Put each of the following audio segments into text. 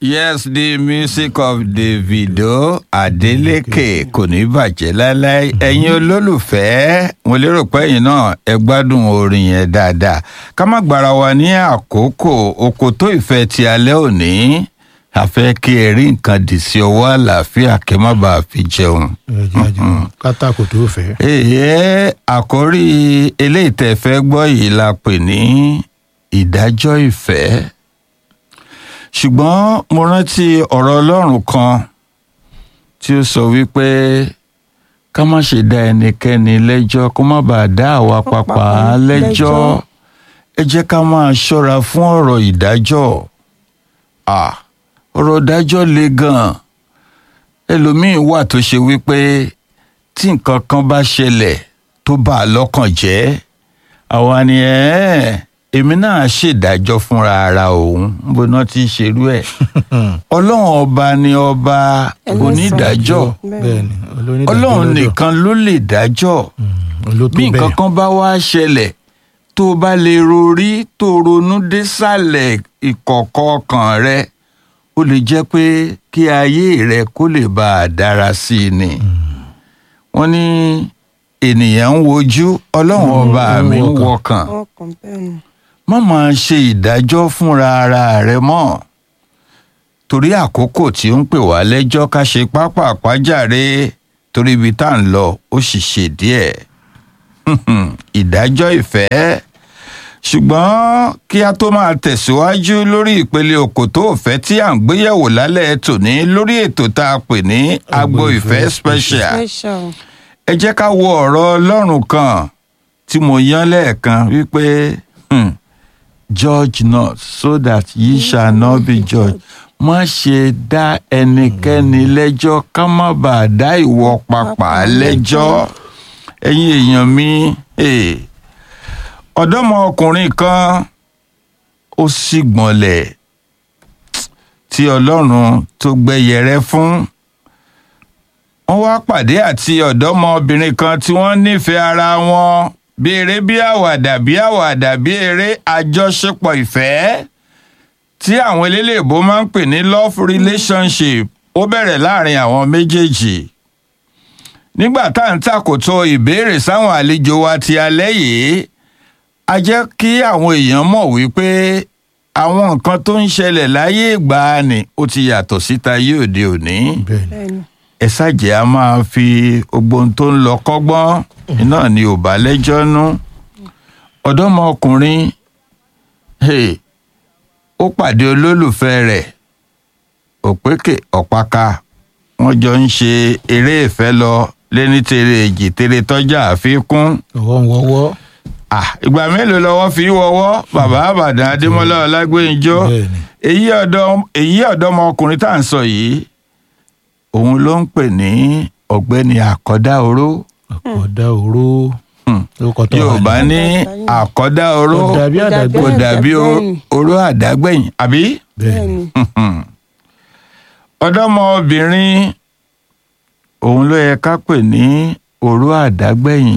Yes, the music of Davido Adeleke kò ní bàjẹ́ láéláé. Ẹ̀yin olólùfẹ́, mo lérò pé ẹ̀yin náà ẹ gbádùn orin yẹn dáadáa. Ká má gbára wa ní àkókò òkòtó ìfẹ́ ti alẹ́ òní. A fẹ́ kí ẹ rí nǹkan dì sí ọwọ́ àlàáfíà kí ẹ má bàa fi jẹun. kátàkù tó fẹ́. Èyí àkórí eléyìí tẹ́ fẹ́ gbọ́ yìí la pè ní ìdájọ́ ìfẹ́ ṣùgbọ́n mo rántí ọ̀rọ̀ ọlọ́run kan tí ó sọ wípé ká má ṣe dá ẹnikẹ́ni lẹ́jọ́ kó má bàa dá àwa pàpà lẹ́jọ́ ẹ jẹ́ ká máa ṣọ́ra fún ọ̀rọ̀ ìdájọ́ Ah, ọ̀rọ̀ ìdájọ́ le gan-an ẹlòmíín wà tó ṣe wípé tí nǹkan kan bá ṣẹlẹ̀ tó bà á lọ́kàn jẹ́ àwa ni ẹ́ẹ́ èmi náà ṣèdájọ́ fúnra ara òun bó náà ti ṣerú ẹ̀ ọlọ́run ọba ni ọba onídàájọ́ bẹ́ẹ̀ni olónídàájọ́ ọlọ́run lọ́dọ̀. nìkan ló lè dájọ́ Mm, ló tó bí nǹkan bẹ́ẹ̀. kan bá wá ṣẹlẹ̀ tó o bá lè rorí tó o ronú désàlẹ̀ ìkọ̀kọ̀ ọkàn rẹ ó lè jẹ́ pé kí ayé rẹ kó lè bá a dára sí i ni wọ́n ní ènìyàn ń wojú ọlọ́run ọba ń mi ń wọkàn. wọkàn ọkàn bẹ́ẹ̀ ni. má máa ṣe ìdájọ́ fúnra ara rẹ mọ́ torí àkókò tí ó ń pè wá lẹ́jọ́ ká ṣe pápá àpájàre torí ibi tá à ń lọ ó sì ṣe díẹ̀ ìdájọ́ ìfẹ́ ṣùgbọ́n kí a tó máa tẹ̀síwájú lórí ìpele òkòtó òfẹ́ tí à ń gbéyẹ̀wò lálẹ́ tòní lórí ètò tá a pè ní agbo ìfẹ́ special special. ẹ jẹ́ ká wo ọ̀rọ̀ ọlọ́run kan tí mo yán lẹ́ẹ̀kan wípé hmm, judge not so that ye shall not be judged má ṣe dá ẹnikẹ́ni lẹ́jọ́ ká má bàa dá ìwọ papà lẹ́jọ́ ẹ̀yin èèyàn mi eh, ọ̀dọ́mọkùnrin kan ó sì gbọ̀nlẹ̀ tí ọlọ́run tó gbẹ́yẹrẹ fún wọ́n wá pàdé àti ọ̀dọ́mọbìnrin kan tí wọ́n nífẹ̀ẹ́ ara wọn bí eré bí àwàdà bí àwàdà bí eré àjọṣepọ̀ ìfẹ́ tí àwọn eléléèbó máa ń pè ní love relationship ó bẹ̀rẹ̀ láàrin àwọn méjèèjì nígbà tá à ń tàkòtò ìbéèrè sáwọn àlejò wa ti alẹ́ yìí a jẹ́ kí àwọn èèyàn mọ̀ wípé àwọn nǹkan tó ń ṣẹlẹ̀ láyé ìgbàanì ó ti yàtọ̀ síta yé òde òní bẹ́ẹ̀ni bẹ́ẹ̀ ni. ẹ ṣàjẹ́ a máa fi gbogbo ohun tó ń lọ kọ́gbọ́n iná ni ò bá lẹ́jọ́ nú ọ̀dọ́mọkùnrin hey, ó pàdé olólùfẹ́ rẹ̀ òpékè ọ̀páka wọ́n jọ ń ṣe eré ìfẹ́ lọ lẹ́ni tere èjì tere tọ́jà àfikún ọwọ́ ń wọ́wọ́ Ah, ìgbà mélòó lọ́wọ́ fi wọ́wọ́ bàbá àbàdàn adémọ́lá ọlágbénjọ́ bẹ́ẹ̀ni èyí ọ̀dọ́ èyí ọ̀dọ́mọkùnrin tá à ń sọ yìí òun ló ń pè ní ọ̀gbẹ́ni àkọ́dá oró àkọ́dá oró Hmm. lórúkọ tó wà yorùbá ní. ní àkọ́dá oró Kò dàbí àdàgbé kò dàbí o- àdàgbẹ̀yìn. oró àdágbẹ̀yìn àbí bẹ́ẹ̀ bẹ́ẹ̀ni ni. ọ̀dọ́mọbìnrin òun ló yẹ ká pè ní oró àdágbẹ̀yìn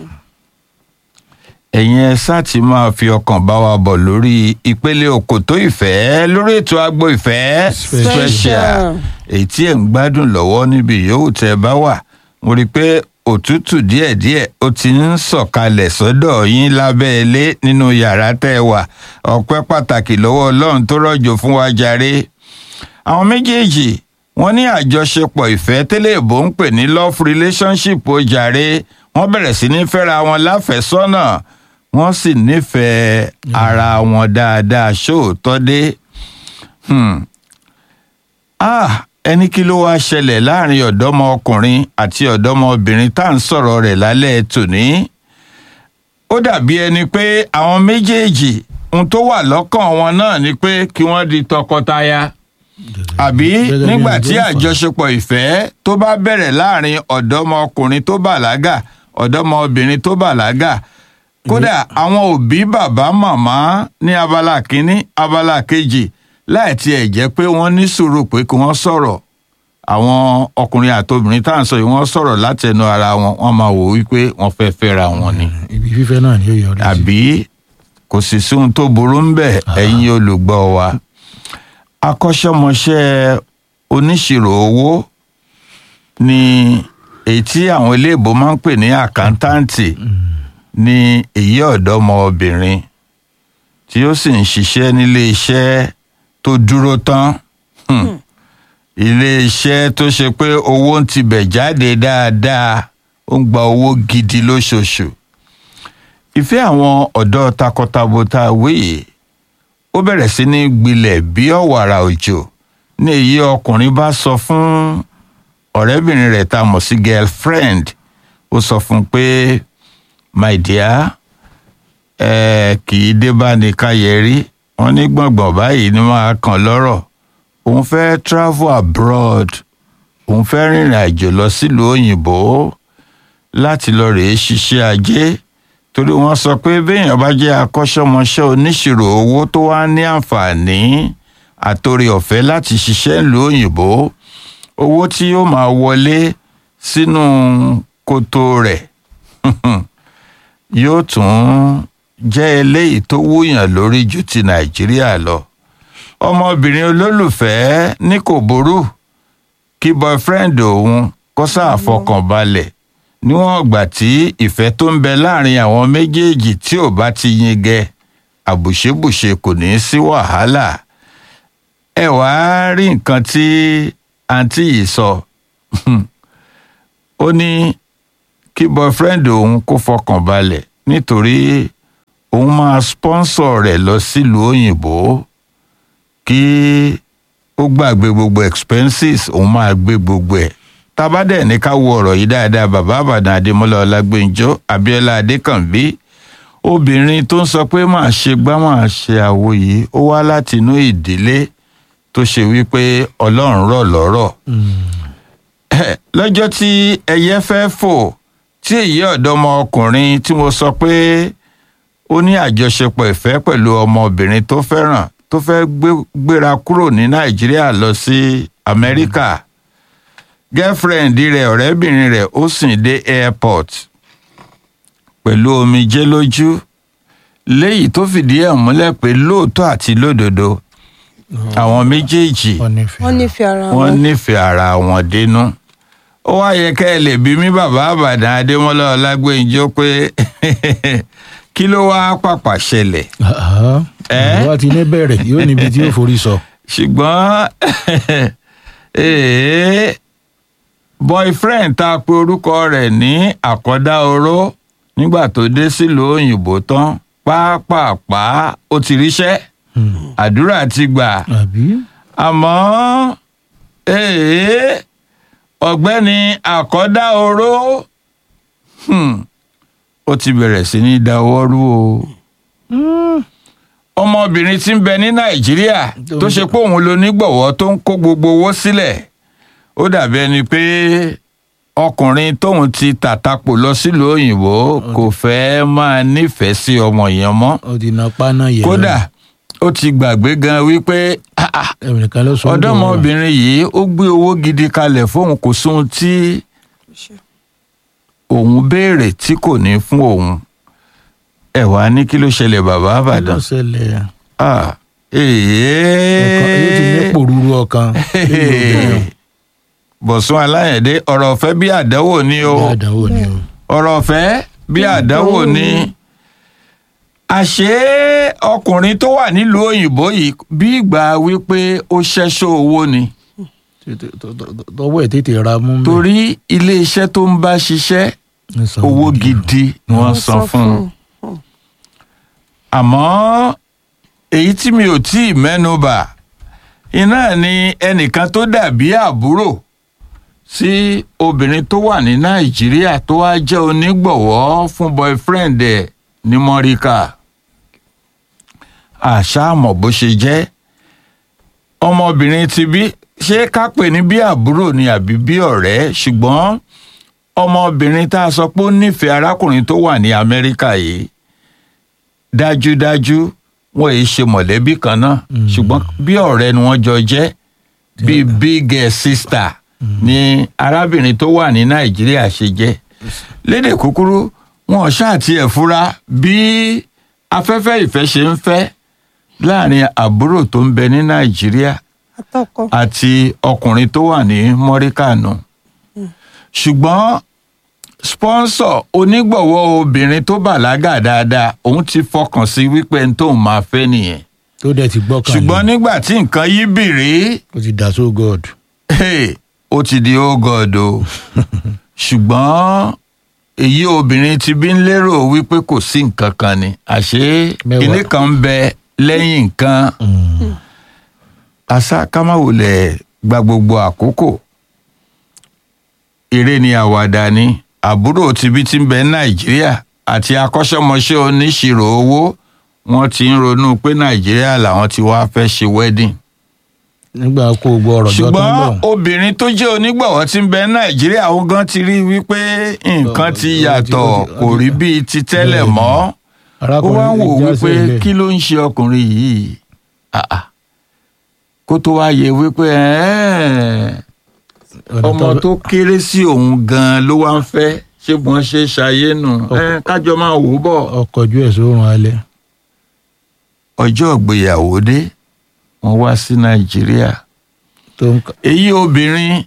ẹ̀yin ẹ sáà ti máa fi ọkàn bá wa bọ̀ lórí ìpele òkòtó ìfẹ́ lórí ètò agbo ìfẹ́ Special. special èyí tí ẹ̀ ń gbádùn lọ́wọ́ níbi yòówù tẹ́ ẹ bá wà mo rí i pé òtútù díẹ̀díẹ̀ ó ti ń sọ̀kalẹ̀ sọ́dọ̀ yín lábẹ́ ilé nínú yàrá tẹ́ ẹ wà ọpẹ́ pàtàkì lọ́wọ́ ọlọ́run tó rọ̀jò fún wa jàre àwọn méjèèjì wọ́n ní àjọṣepọ̀ ìfẹ́ tẹ́lẹ̀ ìbò ń pè ní love relationship ó jàre wọ́n bẹ̀rẹ̀ sí ní fẹ́ra wọn láfẹ̀sọ́nà wọ́n sì nífẹ̀ẹ́ ara wọn dáadáa ṣóòótọ́ dé. Hmm. Ah, ẹni kí ló wáá ṣẹlẹ̀ láàrin ọ̀dọ́mọkùnrin àti ọ̀dọ́mọbìnrin tá à ń sọ̀rọ̀ rẹ̀ lálẹ́ tòní. ó dàbí ẹni pé àwọn méjèèjì ohun tó wà lọ́kàn wọn náà ni pé kí wọ́n di tọkọtaya àbí Gẹ́gẹ́ bí nígbà ohun tí tó ń fà. àjọṣepọ̀ ìfẹ́ tó bá bẹ̀rẹ̀ láàrin ọ̀dọ́mọkùnrin tó bàlágà ọ̀dọ́mọbìnrin tó bàlágà kódà àwọn òbí bàbá màmá ní abala kínní abala kejì láì tiẹ̀ jẹ́ pé wọ́n ní sùúrù pé kí wọ́n sọ̀rọ̀ àwọn ọkùnrin àtobìnrin tá à ń sọ yìí wọ́n sọ̀rọ̀ látẹnu ara wọn wọ́n máa wò wípé wọ́n fẹ́ fẹ́ra wọn ni ibi fífẹ́ náà ni yóò yọrí sí. àbí kò sì sí ohun tó burú ń bẹ̀ ẹ̀yin olùgbọ́ wa akọ́ṣẹ́mọṣẹ́ oníṣirò owó ni èyí tí àwọn iléèbó máa ń pè ní àkántàǹtì ní èyí ọ̀dọ́mọbìnrin tí ó sì ń ṣiṣẹ́ nílé iṣẹ́ tó dúró tán Hmm. ilé iṣẹ́ tó ṣe pé owó ń tibẹ̀ jáde dáadáa ó ń gba owó gidi lóṣooṣù ìfẹ́ àwọn ọ̀dọ́ takọtabo tá a wí yìí ó bẹ̀rẹ̀ sí ní gbilẹ̀ bí ọ̀wàrà òjò ní èyí ọkùnrin bá sọ fún ọ̀rẹ́bìnrin rẹ̀ tá a mọ̀ sí girlfriend ó sọ fún un pé my dear ẹ kì í dé bá ní káyẹrí wọn ní gbọ̀ngbọ̀n báyìí ni máa kàn lọ́rọ̀ òun fẹ́ travel abroad òun fẹ́ rìnrìn àjò lọ sílùú òyìnbó láti lọ rèé ṣiṣẹ́ ajé torí wọ́n sọ pé béèyàn bá jẹ́ akọ́ṣẹ́mọṣẹ́ oníṣirò owó tó wá ní àǹfààní àtòrí ọ̀fẹ́ láti ṣiṣẹ́ ìlú òyìnbó owó tí yóò máa wọlé sínú kòtò rẹ̀ yóò tún jẹ́ eléyìí tó wúyàn lórí ju ti nàìjíríà lọ ọmọbìnrin olólùfẹ́ ní kò burú kí boyfriend òun kó sáà fọkàn balẹ̀ níwọ̀n ìgbà tí ìfẹ́ tó ń bẹ láàrin àwọn méjèèjì tí ò bá ti yingẹ àbùṣebùṣe kò ní í sí wàhálà ẹ wàá rí nǹkan tí àǹtí yìí sọ ó ní kí boyfriend òun kó fọkàn balẹ̀ nítorí òun máa sponsor rẹ̀ lọ sílùú òyìnbó kí ó gbàgbé gbogbo expenses òun máa gbé gbogbo ẹ̀ tabadẹ ní ká wo ọ̀rọ̀ yìí dáadáa bàbá àbàdàn adémọlá ọlágbèǹjọ abíọ́lá adékànbí obìnrin tó ń sọ pé máa ṣe gbá máa ṣe àwo yìí ó wá láti inú ìdílé tó ṣe wípé ọlọ́run rọ̀ lọ́rọ̀ lọ́jọ́ tí ẹyẹ fẹ́ fò tí èyí ọ̀dọ́mọ ọkùnrin tí mo sọ pé ó ní àjọṣepọ̀ ìfẹ́ pẹ̀lú ọmọbìnrin tó fẹ́ràn tó fẹ́ gbéra kúrò ní nàìjíríà lọ sí amẹ́ríkà girlfriend rẹ̀ ọ̀rẹ́bìnrin rẹ̀ ó sìn dé airport pẹ̀lú omijé lójú léyìí tó fìdí ẹ̀ múlẹ̀ pé lóòótọ́ àti lódodo àwọn méjèèjì wọ́n nífẹ̀ẹ́ wọ́n nífẹ̀ẹ́ ara wọ́n wọn. nífẹ̀ẹ́ ara wọn dénú ó wá yẹ kẹ́ ẹ lè bí mi bàbá àbàdàn adémọ́lá ọlágbèǹjọ pé kí ló wá pàpà ṣẹlẹ̀ Ẹ́? ìwà ti ní bẹ̀rẹ̀ yóò níbi tí yóò forí sọ. ṣùgbọ́n ee, boyfriend tá a pe orúkọ rẹ̀ ní àkọ́dá oró nígbà tó dé sílùú òyìnbó tán pápápá ó ti ríṣẹ́ àdúrà ti gbà àbí àmọ́ ee, ọ̀gbẹ́ni àkọ́dá oró hmm, ó ti bẹ̀rẹ̀ sí ní dáwọ́ rú o ọmọbìnrin tí ń bẹ ní nàìjíríà tó ṣe pé òun ló nígbọ̀wọ́ tó ń kó gbogbo owó sílẹ̀ ó dàbí ẹni pé ọkùnrin tóun ti tàtàpò lọ sílùú òyìnbó kò fẹ́ máa nífẹ̀ẹ́ sí ọmọ yẹn mọ́ ó ti na paná yẹ. kódà ó ti gbàgbé gan wípé ah, ah, ẹnìkan ló sọ ọ́ dùn ọ̀dọ́mọbìnrin yìí ó gbé owó gidi kalẹ̀ fóun kò sóhun tí òun béèrè tí kò ní fún òun ẹ wàá ní kí ló ṣẹlẹ̀ bàbá wọ́n. àbàdàn ló ṣẹlẹ̀ ah ọkàn yóò ti ní èèyàn pòrúurú ọkàn nínú obìnrin bọ̀sùn aláyẹ̀dé ọ̀rọ̀ ọ̀fẹ́ bí àdánwò ni o o. àdánwò ni o. ọ̀rọ̀ ọ̀fẹ́ bí àdánwò ni àṣé ọkùnrin tó wà nílùú òyìnbó yìí bí ìgbà wípé ó ṣẹ́ṣọ́ owó ni Tètè- tọ- tọ- tọ- tọwọ́ ẹ̀ tètè ra mú bẹ́ẹ̀. torí iléeṣẹ́ tó ń bá ṣiṣẹ́ Ń san owó gidi. gidi ni wọ́n san fún un àmọ́ èyí tí mi ò tí ì mẹ́nubà iná ni ẹnìkan tó dàbí àbúrò sí obìnrin tó wà ní nàìjíríà tó wá jẹ́ onígbọ̀wọ́ fún boyfriend ẹ̀ ní mọ́ríkà àṣàmọ̀ bó ṣe jẹ́ ọmọbìnrin ti bí ṣé ká pè ní bí àbúrò ni àbí bí ọ̀rẹ́ ṣùgbọ́n ọmọbìnrin tá a sọ pé ó nífẹ̀ẹ́ arákùnrin tó wà ní amẹ́ríkà yìí dájúdájú wọn èyí ṣe mọ̀lẹ́bí kan náà ṣùgbọ́n bí ọ̀rẹ́ ni wọ́n jọ jẹ́ bíi big eh, sister ni arábìnrin tó wà ní nàìjíríà ṣe jẹ́ lédè kúkúrú wọn ò ṣáà tiẹ̀ fura bí afẹ́fẹ́ ìfẹ́ ṣe ń fẹ́ láàrin àbúrò tó ń bẹ ní nàìjíríà àtọkọ àti ọkùnrin tó wà ní mọ́ríkànù ṣùgbọ́n sponsor onígbọ̀wọ́ obìnrin tó bàlágà dáadáa òun ti fọkàn sí wípé ẹni tóun máa fẹ́ nìyẹn tó dẹ̀ ti gbọ́kànlé ṣùgbọ́n nígbà tí nǹkan yí bìrì ó ti dà so god hey, ó ti di oh god o ṣùgbọ́n èyí obìnrin ti bí ń lérò wípé kò sí nǹkan kan ni àṣé Mẹ́wàá. kinní kan ń bẹ lẹ́yìn nǹkan àṣà kámáwòlẹ̀ gba gbogbo àkókò eré ni àwàdà ni àbúrò tibí tí ń bẹ nàìjíríà àti akọ́ṣẹ́mọṣẹ́ oníṣirò owó wọ́n ti ń ronú pé nàìjíríà làwọn ti wá fẹ́ ṣe wedding nígbà kó gbọ́ ọ̀rọ̀ jọ tó ń ṣùgbọ́n bọ̀ obìnrin tó jẹ́ onígbọ̀wọ́ tí ń bẹ nàìjíríà òun gan ti rí wípé nǹkan ti Ó ti- yàtọ̀ ó ti- ó kò ti- rí bíi ti tẹ́lẹ̀ Bẹ́ẹ̀ni. mọ́ ó arákùnrin wá ń wò ìjà wípé sílẹ̀. kí ló ń ṣe ọkùnrin yìí Ah, ah. kó tó wá yẹ wípé ẹ̀ẹ́, Ọ̀nà ọmọ tó kéré sí òun gan ló wá ń fẹ́ ṣé bọ́n ṣe ṣayé nù Ẹ̀, kájọ máa wò ó bọ̀ ọkọ̀ ojú ẹ̀ sórun alẹ́ ọjọ́ ìgbéyàwó dé wọ́n wá sí nàìjíríà tó ń ka- èyí obìnrin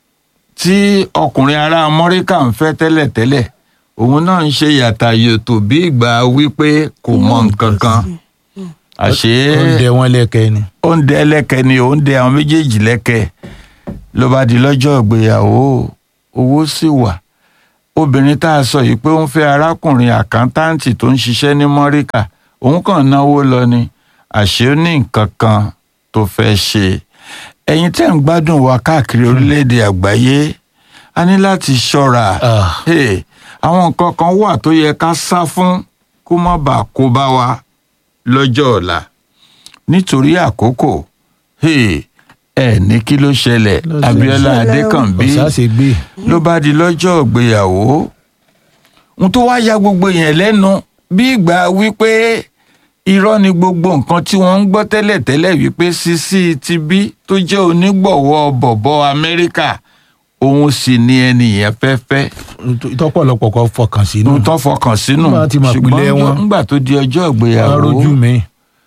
tí ọkùnrin ará amọ́ríkà ń fẹ́ tẹ́lẹ̀tẹ́lẹ̀ òun náà ń ṣe yàtà yòtò bí ìgbà wípé kò mọ nǹkan kan àṣé ó ń dẹ wọn lẹ́kẹ̀ẹ́ ni ó ń dẹ ẹlẹ́kẹ̀ ni ó ń dẹ àwọn méjèèjì lẹ́kẹ̀ ló bá di lọ́jọ́ ìgbéyàwó owó sì wà obìnrin tá a sọ yìí pé ó ń fẹ́ arákùnrin àkántàǹtì tó ń ṣiṣẹ́ ní mọ́ríkà òun kàn náwó lọ ni àṣé ó ní nǹkan kan tó fẹ́ ṣe ẹ̀yin tẹ́ ń gbádùn wa káàkiri orílẹ̀-èdè àgbáyé a ní láti ṣọ́ra Ah. Hey, àwọn nǹkan kan wà tó yẹ ká sá fún kó má bàa kó bá wa lọ́jọ́ ọ̀la nítorí àkókò hey, ẹ ní kí ló ṣẹlẹ̀ Ló ṣe- Abíọ́lá ṣẹlẹ̀ o. Adékànbí ọ̀sá ṣe gbé ló bá di lọ́jọ́ ìgbéyàwó n tó wá ya gbogbo yẹn lẹ́nu bí ìgbà wípé irọ́ ni gbogbo nǹkan tí wọ́n ń gbọ́ tẹ́lẹ̀tẹ́lẹ̀ wípé Sisi ti bí tó jẹ́ onígbọ̀wọ́ bọ̀bọ̀ Amẹ́ríkà òun sì ni ẹnìyẹn fẹ́fẹ́ tọ́pọ̀lọpọ̀ kan fọkàn sínú tó fọkàn sínú Nígbà tí màá pilẹ̀ wọn. ńgbà tó di ọjọ́ wọn ìgbéyàwó rójú mi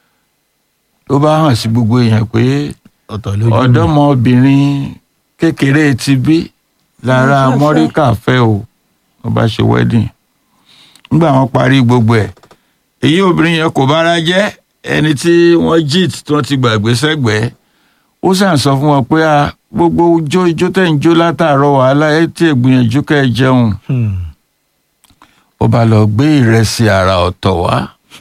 ló bá hàn sí gbogbo èèyàn pé ọ̀tọ̀ lójú mi ọ̀dọ́mọbìnrin kékeré ti bí lára Wọ́n fẹ́ amọ́ríkà fẹ́ o wọ́n bá ṣe wedding nígbà wọ́n parí gbogbo ẹ̀ èyí obìnrin yẹn kò bára jẹ́ ẹni tí wọ́n jit tí wọ́n ti gbàgbé sẹ́gbẹ̀ẹ́ ó sàn sọ fún wọn pé a gbogbo ijó ijó tẹ̀ ń jó látàárọ̀ wàhálà ẹ̀ tí ègbìyànjú kẹ́ ẹ jẹun Hmm. ó bá lọ gbé ìrẹsì àrà ọ̀tọ̀ wá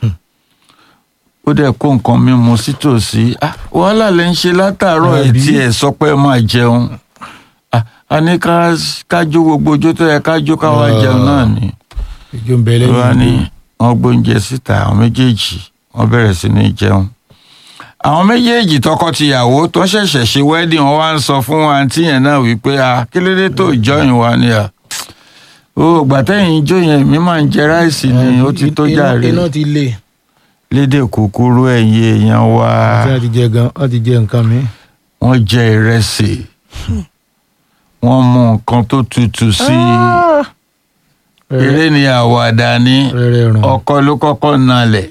ó dẹ̀ kó nǹkan mímu sítòsí Ah, wàhálà lè ń ṣe látàárọ̀ ẹ̀ Àbí? tí ẹ̀ sọ pé ẹ máa jẹun Ah, a ní ká ká jó gbogbo ojó tó yẹ ká jó ká wá Ah. jẹun náà ni ìjọ ń bẹ ló wá ní lẹ́yìn wọ́n gbóúnjẹ síta àwọn méjèèjì wọ́n bẹ̀rẹ̀ sí ní jẹun àwọn méjèèjì tọkọtìyàwó tó ṣẹ̀ṣẹ̀ ṣe wedding wọ́n wá ń sọ fún àǹtí yẹn náà wípé a kí ló dé tó jọyìn wa ni à o gbàtẹ́yìn ijó yẹn mi máa ń jẹ ráìsì ni ó ti tó Iná- jàre iná ti lé lédè kúkúrú ẹ̀yin èèyàn wa tí wọ́n ti jẹ gan wọ́n ti jẹ nǹkan mi wọ́n jẹ ìrẹsì wọ́n mú nǹkan tó tutù sí i eré ni àwàdà ni rẹ́rẹ́ rùn ọkọ ló kọ́kọ́ nalẹ̀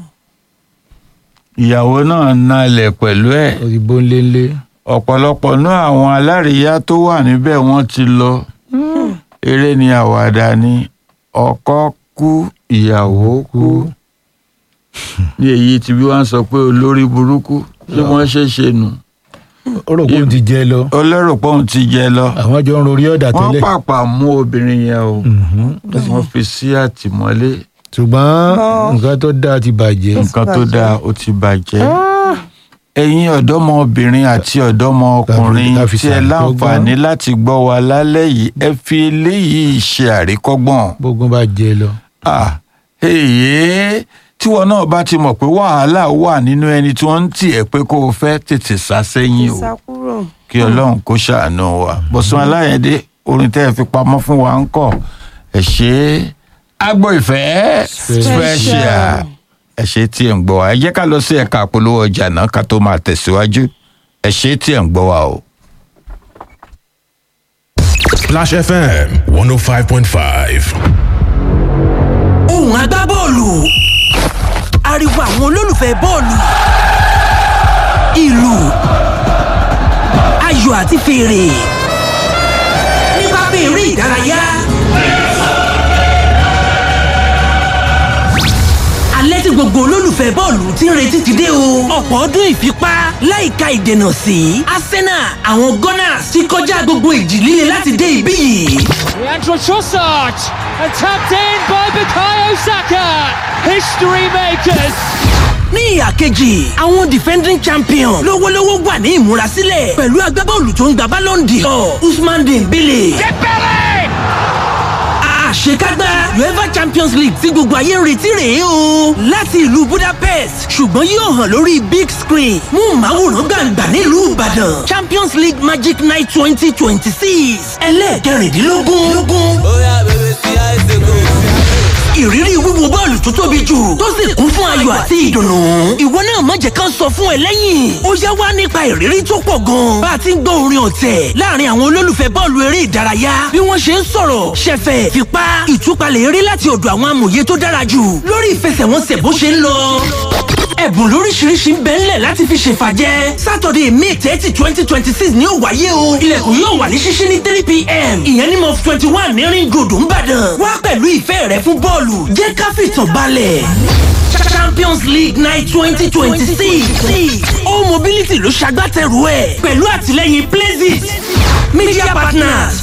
ìyàwó náà nalẹ̀ pẹ̀lú ẹ̀ ó ti bó ń lé ń lé ọ̀pọ̀lọpọ̀ náà àwọn aláríyá tó wà níbẹ̀ wọ́n ti lọ eré ni àwàdà ni ọkọ kú ìyàwó kú ní èyí tí bí wọ́n sọ pé olórí burúkú ṣé wọ́n ṣe ṣe nù ó rò pé ó ti jẹ lọ olórò pé òun ti jẹ lọ àwọn jọ ń rorí ọ̀dà wọ́n tẹ́lẹ̀ pàpà mú obìnrin yẹn o Mhm. wọ́n fi sí àtìmọ́lé ṣùgbọ́n Bọ́. nǹkan tó dáa ti bàjẹ́ nǹkan tó bàjẹ́. dáa ó ti bàjẹ́ ẹ̀yin ọ̀dọ́mọbìnrin àti ọ̀dọ́mọkùnrin Ká fi tí ẹ ṣàríkọ́gbọ́n. láǹfààní láti gbọ́ wa lálẹ́ yìí ẹ fi eléyìí ṣe àríkọ́gbọ́n bógun bá jẹ lọ ah èyí tí wọn náà bá ti mọ̀ pé wàhálà wà nínú ẹni tí wọ́n ń tì ẹ́ pé kó o fẹ́ tètè sá sẹ́yìn o ìsàkúrò kí ọlọ́run kó ṣàánú wa bọ́sùn aláyẹ̀dé orin tẹ́ ẹ fi pamọ́ fún wa ń kọ̀ ẹ ṣe é agbo ìfẹ́ special ẹ ṣe tí ẹ̀ ń gbọ́ wa ẹ jẹ́ ká lọ sí ẹ̀ka àpolówó ọjà náà ká tó máa tẹ̀síwájú ẹ ṣe tí ẹ̀ ń gbọ́ wa o. Splash FM 105.5. ohùn agbábọ́ọ̀lù ariwo àwọn olólùfẹ́ bọ́ọ̀lù ìlù àti fèrè ní pápá eré ìdárayá. alẹ́ tí gbogbo olólùfẹ́ bọ́ọ̀lù ti ń retí ti dé o. ọ̀pọ̀ ọdún ìfipá láìka ìdènà sí arsenal àwọn gunners ti kọjá gbogbo ìjì líle láti dé ibí yìí. Leandro Trossard and tapped in by Bukayo Saka. History makers. ní ìhà kejì àwọn defending champion lówólówó wà ní ìmúrasílẹ̀ pẹ̀lú agbábọ́ọ̀lù tó ń gba ballon d'or usman dembele. àṣekágbá uefa champions league tí gbogbo ayé ń retí rèé o láti ìlú budapest ṣùgbọ́n yóò hàn lórí big screen mú màwòrán gbàǹgbà nílùú ìbàdàn champions league magic night twenty twenty six ẹlẹ́ẹ̀kẹrìndínlógún ìrírí wíwo bọ́ọ̀lù tó tóbi jù tó sì kún fún ayọ̀ àti ìdùnnú. ìwọ náà má jẹ́ ká sọ fún ẹ lẹ́yìn. ó yá wá nípa ìrírí tó pọ̀ gan. bá a ti ń gbọ́ orin ọ̀tẹ̀ láàrin àwọn olólùfẹ́ bọ́ọ̀lù eré ìdárayá bí wọ́n ṣe ń sọ̀rọ̀ ṣẹ̀fẹ̀ fipá ìtúpalẹ̀ eré láti ọ̀dọ̀ àwọn amòye tó dára jù lórí ìfẹsẹ̀wọnsẹ̀ bó ṣe ń lọ ẹ̀bùn lóríṣiríṣi ń bẹ ńlẹ̀ láti fi ṣèfàjẹ́ sátọ̀dẹ̀ may thirty twenty twenty six ni ó wáyé o ilẹ̀kùn yóò wà ní ṣíṣí ní three pm ìyẹn ní mọ́f twenty one ní ring road ńbàdàn wá pẹ̀lú ìfẹ́ rẹ fún bọ́ọ̀lù jẹ́ ká fìtàn balẹ̀ champions league night twenty twenty six ó mobility ló ṣagbátẹrù ẹ̀ pẹ̀lú àtìlẹ́yìn places media partners